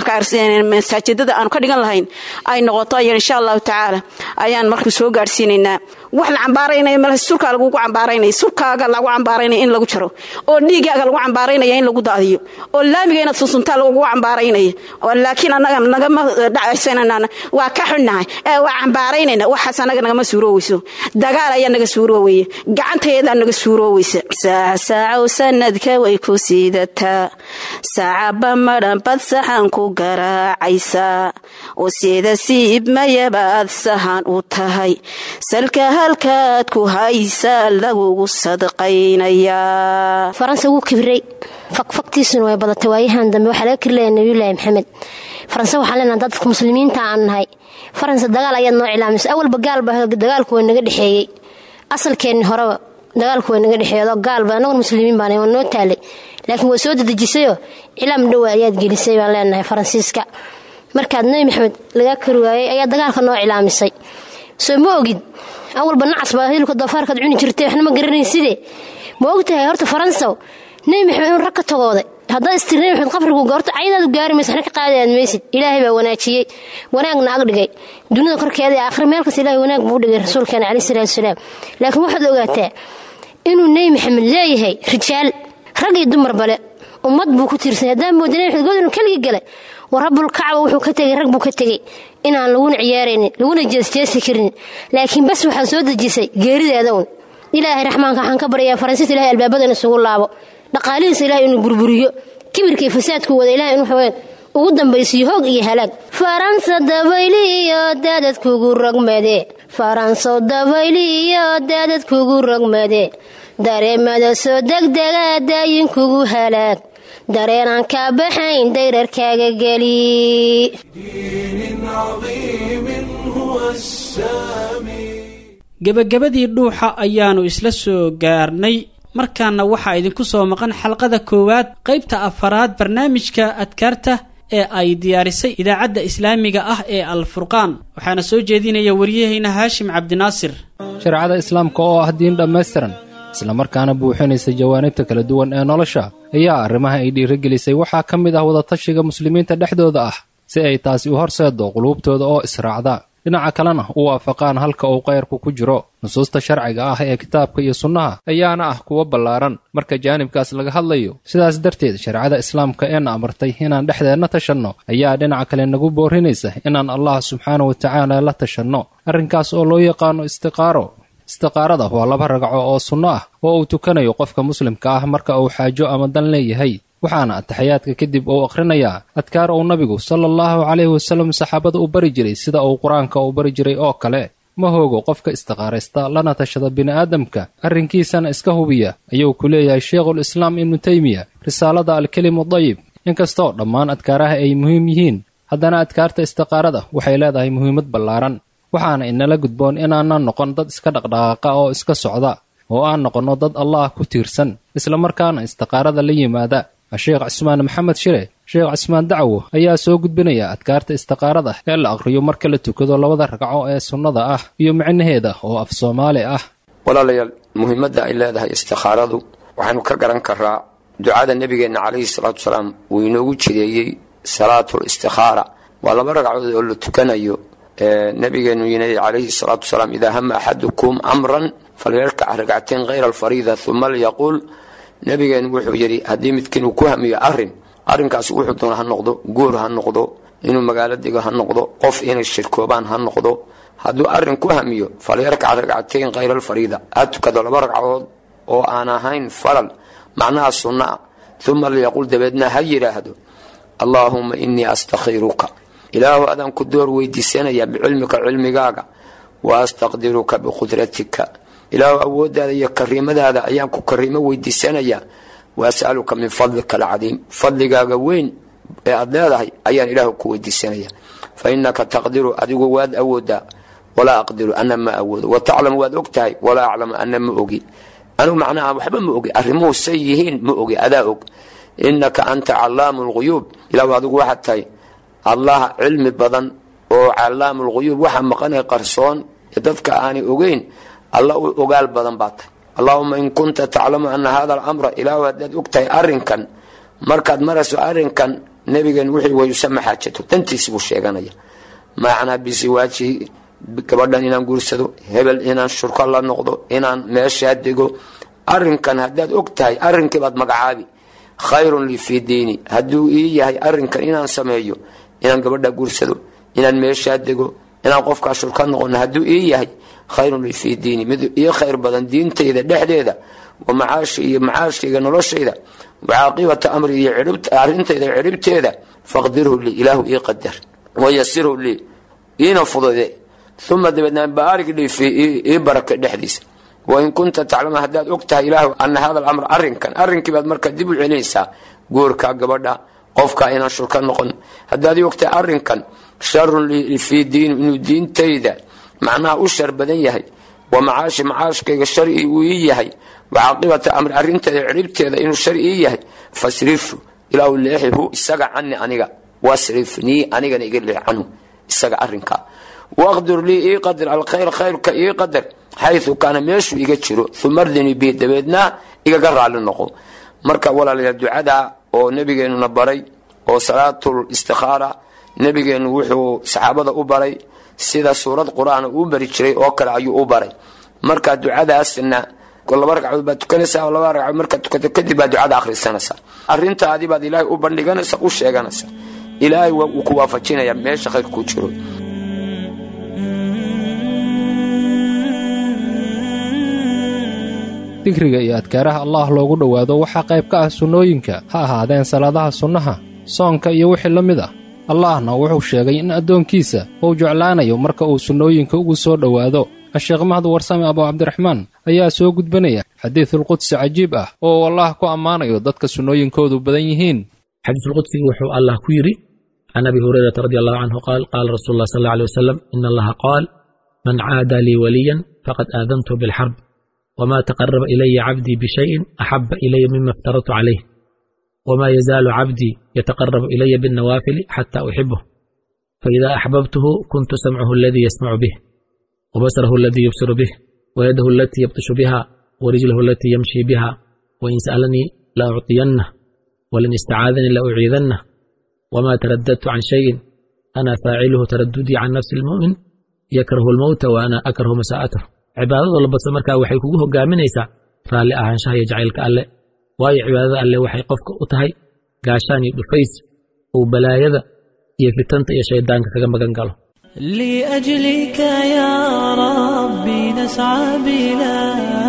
masaajidada aanu ka dhigan lahayn ay noqoto ay insha allahu tacaala ayaan marka soo gaadhsiinaynaa wax la cambaaraynaya mal sulkaa lagugu cambaaraynaya sulkaaga lagu cambaaraynaya in lagu jaro oo dhiigaaga lagu cambaaraynaya in lagu daadiyo oo laamiga inaad sunsuntaa lagugu cambaaraynaya laakiin annaga nagama dhacaysanana waa ka xunnahay ee waa cambaaraynayna waxaas annaga nagama suurooweyso dagaal ayaa naga suurooweya gacantayadaa naga suurooweysa saacsacow sanadka way ku siidataa saacaba madhan bad saxan ku garaacaysaa oo sida siibmayabaad sahan u tahay salka halkaad ku haysaa lagugu sadqaynayaa faransa wuu kibray fakfagtiisuna way badatay waayahan dambe waxaa laga kirlayaa nabiyulaahi maxamed faranse waxaan leenaha dadka muslimiinta aan nahay faransa dagaal ayaad noo cilaamisay awalba gaalba dagaalku waa naga dhexeeyey asalkeenni horeba dagaalku waa naga dhexeeyo gaalba annagun muslimiin baan waa noo taalay laakiin waa soo dadejisayoo cilaam dhowa ayaad gelisay baan leenahay faransiiska markaad nebi maxamed lagaa kari waayey ayaa dagaalka noo cilaamisay soo ma ogid awalba nacas baa hilibka doofaarkaad cuni jirtay waxna ma garanayn sidee ma ogtahay horta faransaw nebi maxamed inuu rag ka tagooday haddaad istir nebi maxamed qabrigu goorto cayadaadu gaari maysa waxna ka qaadayaad maysid ilaahay baa wanaajiyey wanaagna ag dhigay dunida korkeeda ee aakhira meel kasta ilahay wanaag buu u dhigay rasuulkeena caleyhi salaatu wasalaam laakiin waxaad ogaataa inuu nebi maxamed leeyahay rijaal rag iyo dumar bale ummad buu ku tiirsanay haddaan mooda nabi maxamed god inuu keligii galay war rabbulkacba wuxuu ka tegay rag buu ka tegey inaan laguna ciyaaraynin laguna jeesjeesi karin laakiin bas waxaa soo dejisay geerideeda un ilaahay raxmaanka waxaan ka baryayaa faransiista ilahay albaabada in isugu laabo dhaqaalihiisa ilahay inuu burburiyo kibirkii fasaadku wada ilahay in waxaweyaan ugu dambaysiyo hoog iyo halaag faransa dabayliyo daadadkugu rogmade faranso dabayliyo daadadkugu rogmade dareemada soo degdega daayinkugu halaag dareenaan kaa baxayn dayrarkaaga geli gebagabadii dhuuxa ayaannu isla soo gaarnay markaana waxaa idinku soo maqan xalqada koowaad qaybta afaraad barnaamijka adkaarta ee ay diyaarisay idaacadda islaamiga ah ee alfurqaan waxaana soo jeedinaya waryahayna haashim cabdinaasir shareecada islaamka oo ah diin dhammaystiran islamarkaana buuxinaysa jawaanibta kala duwan ee nolosha ayaa arrimaha ay dhiirigelisay waxaa ka mid ah wadatashiga muslimiinta dhexdooda ah si ay taasi u horseeddo quluubtooda oo israacda dhinaca kalena u waafaqaan halka uu kayrku ku jiro nusuusta sharciga ah ee kitaabka iyo sunnaha ayaana ah kuwo ballaaran marka jaanibkaas laga hadlayo sidaas darteed shareecada islaamka eena amartay inaan dhexdeenna tashanno ayaa dhinaca kale nagu boorinaysa inaan allah subxaana wa tacaala la tashanno arrinkaas oo loo yaqaano istiqaaro istiqaarada waa laba ragco oo sunno ah oo uu tukanayo qofka muslimka ah marka uu xaajo ama dan leeyahay waxaana ataxayaadka kadib uu akhrinayaa adkaar uu nabigu sala allahu calayhi wasallam saxaabada u bari jiray sida uu qur-aanka u bari jiray oo kale ma hoogo qofka istiqaaraysta lana tashada bini'aadamka arrinkiisana iska hubiya ayuu ku leeyahay sheikhul islaam ibnu teymiya risaalada alkelimu dayib inkastoo dhammaan adkaaraha ay muhiim yihiin haddana adkaarta istiqaarada waxay leedahay muhiimad ballaaran waxaana inala gudboon inaanan noqon dad iska dhaqdhaqaaqa oo iska socda oo aan noqonno dad allah ku tiirsan islamarkaana istiqaarada la yimaada sheekh cismaan maxamed shire sheekh cismaan dacwo ayaa soo gudbinaya adkaarta istiqaarada ee la aqhriyo marka la tukado labada ragco ee sunnada ah iyo micnaheeda oo af soomaali ah walaalayaal muhiimadda ay leedahay istikhaaradu waxaynu ka garan karaa ducada nebigeenna calayhi salaatu salaam uu inoogu jideeyey salaatul istikhaara waa laba ragcadood oo la tukanayo nabigeenu yinay calayhi salaatu salaam idaa hama axadukum amran falyarkac ragcateen hayra alfariida uma lyaquul nabigeenu wuxuu yidhi haddii midkiin uu ku hamiyo arin arrinkaasi wuxuu doona ha noqdo guur ha noqdo inuu magaalo dego ha noqdo qof inay shirkoobaan ha noqdo hadduu arin ku hamiyo falyarkac ragcateyn hayra alfariida ha tukado laba ragcadood oo aan ahayn falal macnaha sunna a uma lyaquul dabeedna ha yidhaahdo allaahuma inii astakhiruka ilaahu adaan ku door weydiisanaya bicilmika cilmigaaga wa astaqdiruka biqudratika ilaahu awoodaada iyo kariimadaada ayaan ku kariimo weydiisanayaa wa asaluka min fadlika alcadiim fadligaaga weyn ee aad leedahay ayaan ilaahu ku weydiisanaya fa inaka taqdiru adigu waad awoodaa walaa aqdiru ana ma awoodo wa taclamu waad og tahay walaa aclamu ana ma ogi anugu macnaha waxba ma ogi arrimuhu say yihiin ma ogi adaa og inaka anta calaamu lguyuub ilaahu adigu waxaad tahay allah cilmi badan oo calaamu lguyuub waxa maqanay qarsoon ee dadka aanay ogeyn alla u ogaal badan baa tahay allaahuma in kunta taclamu ana hada alamra ilaahu haddaad og tahay arrinkan markaad marayso arrinkan nebigeen wixii wayusama xaajato dantiisi buu sheeganaya macnaa bisiwaajihi gabadhan inaan guursado hebel inaan shurko la noqdo inaan meeshaa dego arrinkan haddaad og tahay arrinkiibaad magacaabi khayrun lii fii diini hadduu ii yahay arrinkan inaan sameeyo inaan gabadha guursado inaan meeshaa dego inaan qofkaa shurka noqono hadduu ii yahay khayrun lii fii diini mid ii khayr badan diintayda dhexdeeda wa macaashi iyo macaashkayga noloshayda wa caaqibata amri iyo arrintayda ciribteeda faqdirhu lii ilaahu ii qadar wayasirhu lii iina fudade uma dabeedna baarig lii fii ii baraka dhexdiisa wain kunta taclama haddaad og tahay ilaahu ana hada alamr arrinkan arrinkiibaad marka dib u celinaysaa guurka gabadha qofka inaan shurka noqon haddaad ii og tahay arrinkan sharun fii diini inuu diintayda macnaha u shar badan yahay wa macaashi macaashkayga shari uu ii yahay wa caaqibata amri arrinteeda ciribteeda inuu shari ii yahay fasrifu ilaahu leexihu isaga cani aniga wasrifnii anigana iga leex canhu isaga arrinkaa waqdur lii ii qadar alkhayr khayrka ii qadar xayu kaana meeshuu iga jiro uma ardinii bi dabeedna igaga raali noqo marka walaalayaal ducada oo nabigeenuna baray oo salaatul istikhaara nabigeenu wuxuu saxaabada u baray sida suurad qur-aan uu bari jiray oo kale ayuu u baray marka ducadaasna laba ragcadood baad tukanaysaa oo laba ragcadood markaad tukato kadib baad ducada akhrisanaysaa arrintaadii baad ilaahay u bandhiganaysaa u sheeganaysaa ilaahay wuu ku waafajinaya meesha khayr kuu jiro dikriga iyo adkaaraha allaah loogu dhowaado waxaa qayb ka ah sunnooyinka ha ahaadeen salaadaha sunnaha soonka iyo wixii la mid ah allaahna wuxuu sheegay in addoonkiisa uu jeclaanayo marka uu sunnooyinka ugu soo dhowaado asheekh mahad warsame abu cabdiraxmaan ayaa soo gudbanaya xadiidulqudsi cajiib ah oo uu allaah ku ammaanayo dadka sunnooyinkoodu badan yihiin xadiisulqudsiga wuxuu allah ku yidhi can abi hurayrata radi allahu canhu qaal qaala rasuulu llah sal alla alay wasalam ina allaha qaal man caada lii waliyan faqad aadantu bilxarb wma taqaraba ilaya cabdii bishayin axaba ilaya mima iftaradtu calayh wma yazaalu cabdii yataqarabu ilaya binnawaafili xata uxibuh faida axbabtuhu kuntu samcahu aladii yasmacu bih wabasarahu aladii yubsiru bih wayadahu alatii yabtishu biha warijlahu alatii yamshi biha wain sa'alanii la ucطiyannah walan istacaadanii la uciidannah wma taradadtu can shayin ana faaciluhu taradudii can nafsi almu'min yakrahu almowta wa ana akrahu masaa'atah cibaadada labadsa markaa waxay kugu hogaaminaysaa raalli ahaanshaha iyo jacaylka alle waayo cibaadada alle waxay qofka u tahay gaashaan iyo dhufays uu balaayada iyo fitanta iyo shayddaanka kaga magan galo لأجلك يا ربي نسعى بلا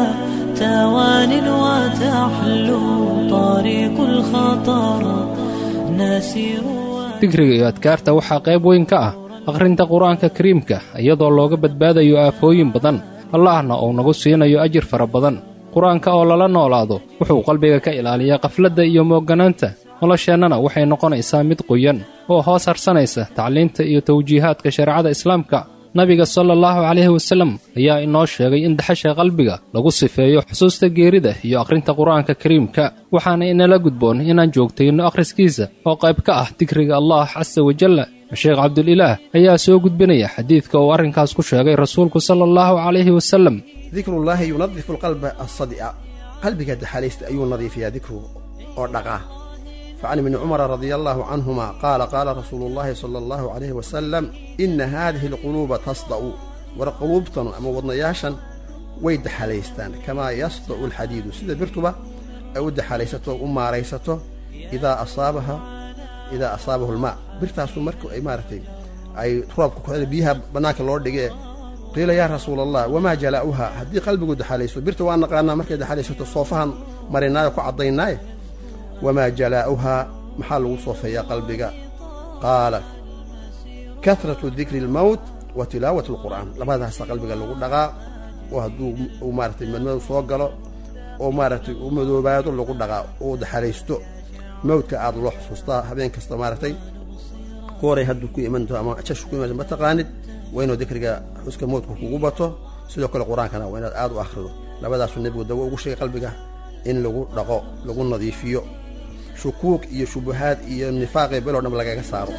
توان وتحلو طريق الخطر نسير digriga iyo adkaarta waxaa qayb weyn ka ah akhrinta qur-aanka kariimka iyadoo looga badbaadayo aafooyin badan allahna uu nagu siinayo ajir fara badan qur-aanka oo lala noolaado wuxuu qalbiga ka ilaaliyaa qafladda iyo moogganaanta nolosheennana waxay noqonaysaa mid qoyan oo hoos harsanaysa tacliinta iyo tawjiihaadka shareecada islaamka nabiga sala allahu calayhi wasallam ayaa inoo sheegay in daxasha qalbiga lagu sifeeyo xusuusta geerida iyo akhrinta qur-aanka kariimka waxaana inala gudboon inaan joogtayno akhriskiisa oo qayb ka ah digriga allah casa wajalla sheekh cabdulilaah ayaa soo gudbinaya xadiidka uu arrinkaas ku sheegay rasuulku sala allahu calayhi wasallam dikrullaahi yunadifu alqalba alsadi'a qalbiga daxalaysta ayuu nadiifiyaa dikrugu oo dhaqaa facan ibni cumara radia allaahu canhuma qaala qaala rasuulu llaahi sala allahu calayhi wasalam inna haadihi alquluuba tasda'u war quluubtanu ama wadnayaashan way daxalaystaan kamaa yasda'u alxadiidu sida birtuba ay u daxalaysato u maaraysato idaa asaabaha idaa asaabahu almaa birtaasu marka ay maaragtay ay roobka ku biyaha bannaanka loo dhigee qiila yaa rasuula allah wamaa jalaa'uha haddii qalbigu daxalayso birta waa naqaanaa markay daxalaysato soofahan marinaayo ku caddaynaaye wamaa jalaa'uhaa maxaa lagu soofeeyaa qalbiga qaala kahratu dikri almowt wa tilaawat alqur'aan labadaasa qalbiga lagu dhaqaa oo hadduu uu maaratay madmadow soo galo oo maaragtay u madoobaado lagu dhaqaa oo daxalaysto mawdka aad loo xusuustaa habeen kasta maaragtay kooray hadduu ku imanto ama jashu ku imanto ma taqaanid waa inuu dikriga xuska mawdka kugu bato sidoo kale qur-aankana waa inaad aad u akhrido labadaasuu nebigu dawo ugu sheegay qalbiga in lagu dhaqo lagu nadiifiyo shukuuk iyo shubuhaad iyo nifaaqii beloo dham lagaga saaro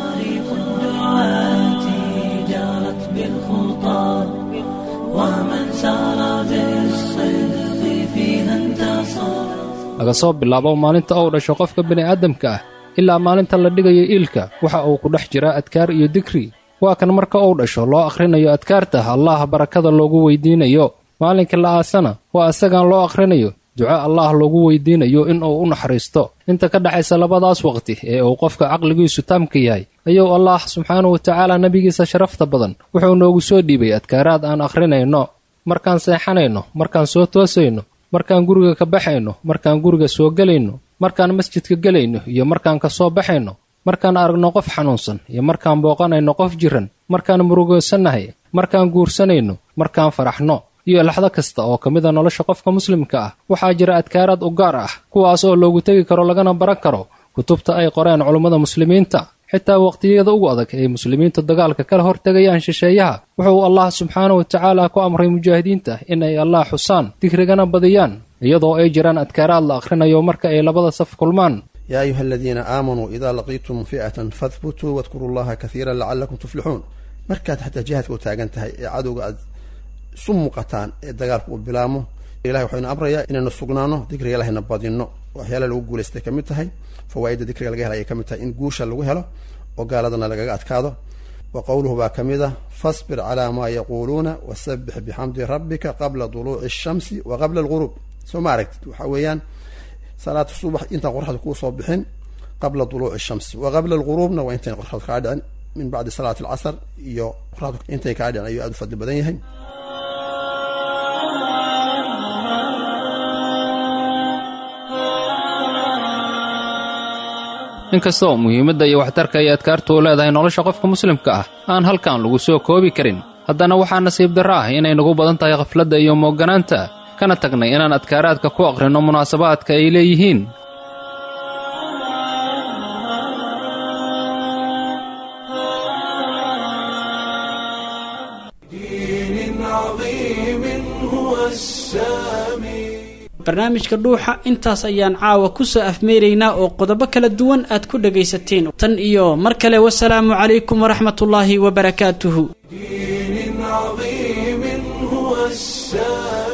جارت بالخطى ومن سار بالصدق فيها انتصر laga soo bilaabo maalinta uu dhasho qofka bini'aadamka ah ilaa maalinta la dhigayo iilka waxa uu ku dhex jiraa adkaar iyo dikri waa kan marka uu dhasho loo akhrinayo adkaarta allaah barakada loogu weydiinayo maalinka la aasana waa isagaan loo akhrinayo duco allaah loogu weydiinayo in uu u naxariisto inta ka dhexaysa labadaas waqti ee uu qofka caqligiisu taamka yahay ayuu allaah subxaanahu watacaala nebigiisa sharafta badan wuxuu noogu soo dhiibay adkaaraad aan akhrinayno markaan seexanayno markaan soo toosayno markaan guriga ka baxayno markaan guriga soo gelayno markaan masjidka gelayno iyo markaan ka soo baxayno markaan aragno qof xanuunsan iyo markaan booqanayno qof jiran markaan murugoosannahay markaan guursanayno markaan faraxno iyo laxdo kasta oo ka mid a nolosha qofka muslimka ah waxaa jira adkaaraad u gaar ah kuwaas oo loogu tegi karo lagana baran karo kutubta ay qoreen culummada muslimiinta xitaa waqtiyada ugu adag ay muslimiintu dagaalka kala hortegayaan shisheeyaha wuxuu allah subxaanahu watacaala ku amray mujaahidiinta in ay allah xusaan digrigana badiyaan iyadoo ay jiraan adkaaraad la akhrinayo marka ay labada saf kulmaan yaa ayuha aladiina aamanuu idaa laqiitum fi'atan fahbutuu wadkuruu allaha kaiiran lacallakum tuflixuun markaad xataa jihaadka u taagan tahay ee cadowga aad isu muuqataan ee dagaalku uu bilaamo ilahay waxaynu amrayaa inaynu sugnaano dikriga ilahayna badinno waxyaala lagu guulaystay ka mid tahay fawaa'idda dikriga laga hela ayay ka mid tahay in guusha lagu helo oo gaaladana lagaga adkaado wa qowluhu baa ka mid ah fasbir calaa maa yaquuluuna wasabbix bixamdi rabbika qabla duluuci ashamsi wa qabla alguruub soo ma aragtid waxaa weeyaan salaatu subax intaan qoraxda kuu soo bixin qabla duluuci shamsi wa qabla alguruubna waa intayn qoraxdu kaa dhicin min bacdi salaati alcasr iyo qoraxdu intay kaa dhicin ayuu aada u fadli badan yahay inkastoo muhiimadda iyo waxtarka ay adkaartu u leedahay nolosha qofka muslimka ah aan halkan lagu soo koobi karin haddana waxaa nasiib darro ah inay nagu badan tahay khafladda iyo mooganaanta kana tagnay inaan adkaaraadka ku aqrinno munaasabaadka ay leeyihiin دين عظيم هو السامي barnaamijka dhuuxa intaas ayaan caawa ku soo afmeeraynaa oo qodobo kala duwan aad ku dhagaysateen tan iyo mar kale wasalaamu calaykum waraxmatullaahi wabarakaatuhu دين عظيم هو السامي